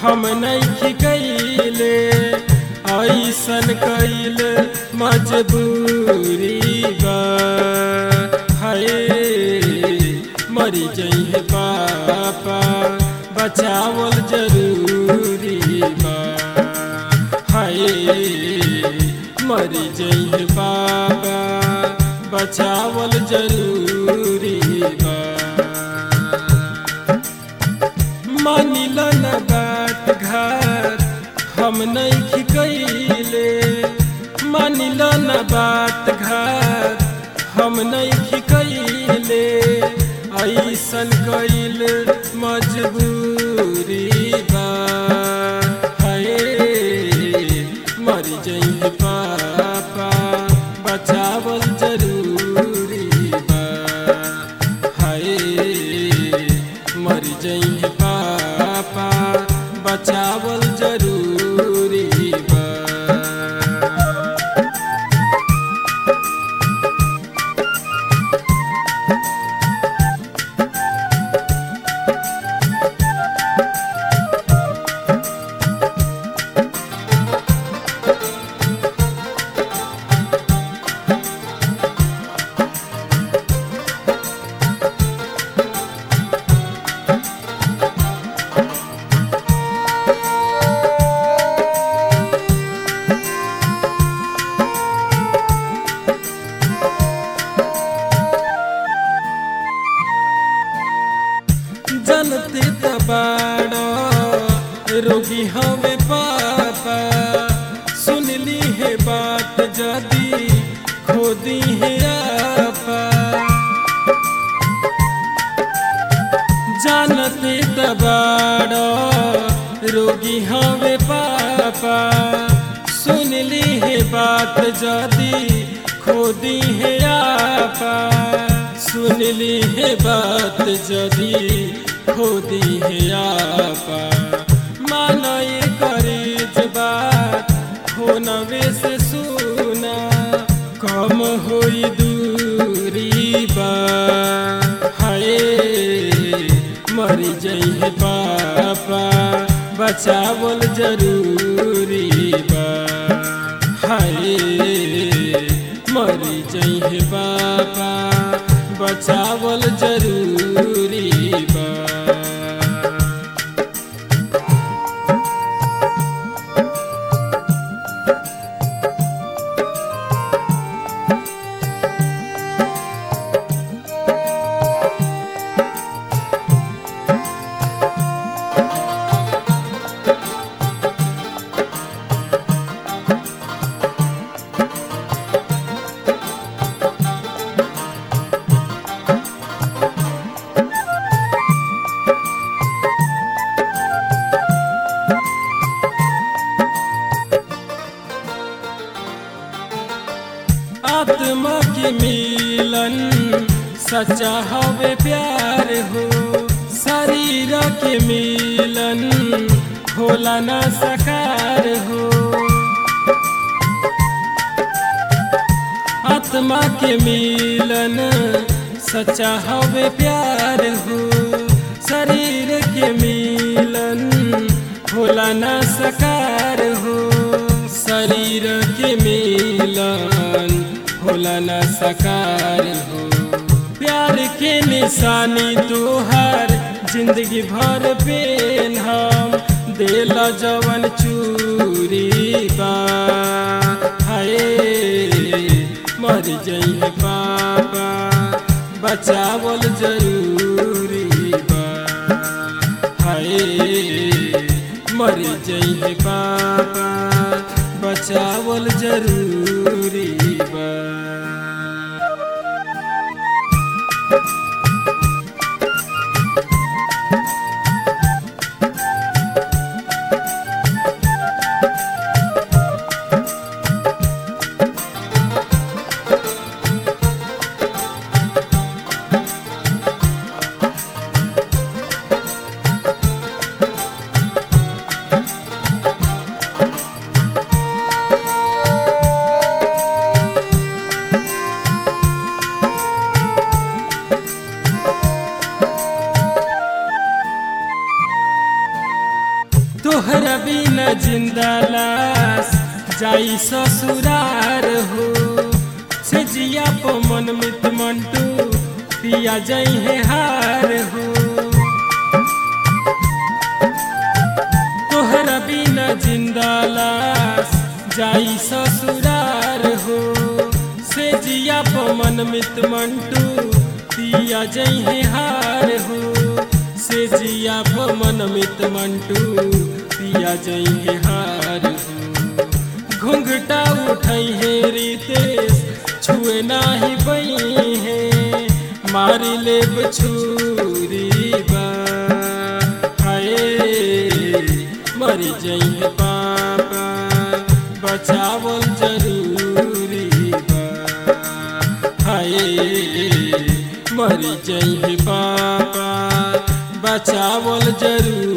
हम नहीं कैले ऐसन कैल मजबूरी बा हाय मरी जइहे पापा बचावल जरूरी बा हाय मरी जइहे पापा बचावल जरूरी बा मानिल न बात घर हम नहीं कैले मानिल न बात घर हम नहीं कैले ऐसन कैल मजबूरी बा हाय मर जइहे पापा बचावल जरूरी बा हाय मर जइहे पापा बचावल जरूरी बा जनते तबाड़ा रोगी हमें पापा सुनली है बात जदी खोदी है आपा जानते तबाड़ा रोगी हमें पापा सुनली है बात जदी खोदी है आपा सुनली है बात जदी खोदी है आपा मानो ये करे बात हो नवे से सुना कम होई दूरी बा हाय मरी जइहे पापा बचावल जरूरी बा हाय मरी जइहे पापा बचावल जरूरी बा आत्मा के मिलन सच्चा हवे प्यार हो शरीर के मिलन होला न सकार हो आत्मा के मिलन सच्चा हवे प्यार हो शरीर के मिलन होला न सकार हो शरीर के मिलन होला न सकार हो प्यार के निशानी तोहार जिंदगी भर पेन हम दिल जवन चूरी बा हाय मर जइहे पापा बचावल जरूरी बा हाय मर जइहे पापा बचावल जरूरी बा तोहरा बिना जिंदा लाश जाई ससुरार हो से जिया पो मन मित मंटू पिया जाई है हार हो तोहरा बिना जिंदा लाश जाई ससुरार हो से जिया पो मन मित मंटू पिया जाई है हार हो से जिया पो मन मित मंटू पिया जाई है हार हो घुंघटा उठाई है रितेश छुए नाही बई है मारी लेब छुरी बा हाय मरी जई है पापा बचावल जरूरी बा हाय मरी जई है पापा बचावल जरूरी